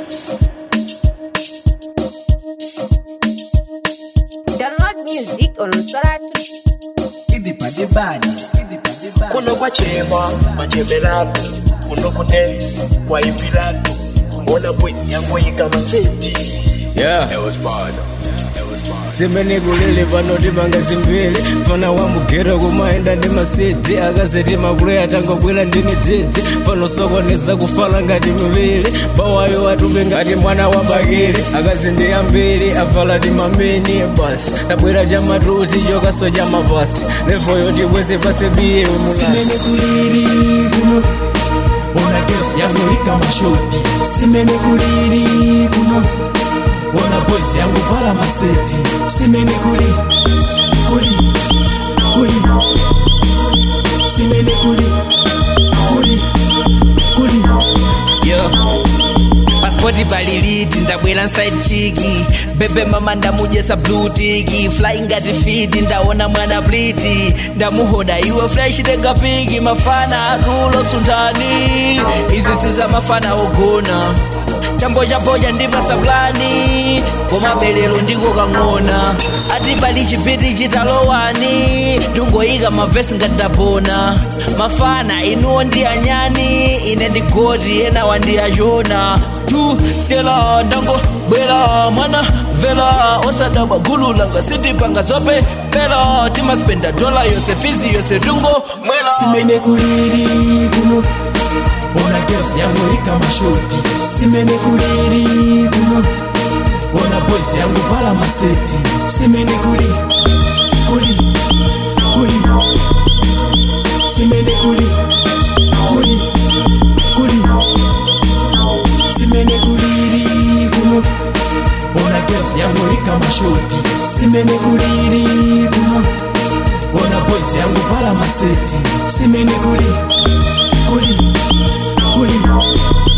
Download music on Soratu. kuno kwachema machembelatu kuno kune kwaipilatu ona bwezi yangu yika masenti Yeah. simene kulele pano timanga zimbiri fana wamugera kumaenda ndi masiti akazeti makule atangobwera ndi mititi pano sokoneza kufala ngati miviri pawayo watupe ngati mwana wa bakili akazi ndi ambiri avala ti mamini basi tabwera cha matuti chokaso cha mapasi levoyo tibweze pase biye simene kuliri kuno ona girls yangu ika mashoti simene kuliri kuno ona boys yangu vala maseti simene kuli kuli kuli simene kuli kuli kuli yo paspoti paliliti ndabwera nside chiki bebe mama ndamujesa blutiki fly ngati fiti ndaona mwana pliti ndamuhoda iwe fresh tenga piki mafana atulo suntani izi siza mafana ogona chambo chapocha ndipasa plani koma belero ndiko kang'ona ati pali chipiti chitalowani tungoyika mavesi ngati ndapona mafana inuwo ndi anyani ine ndi goti ena wandiyachona tu tela ndango bwera mwana vela osadabwa gulu langa sitipanga zope pela timaspenda dola yose fizi yose tungo mwela simene kuliri kuno ona girls yangu ika mashoti simene kuliri kuno ona boys yangu vala maseti simene kuli kuli kuli simene kuli kuli kuli simene kuliri kuno ona girls yangu ika mashoti simene kuliri kuno ona boys yangu vala maseti simene kuli kuli kuli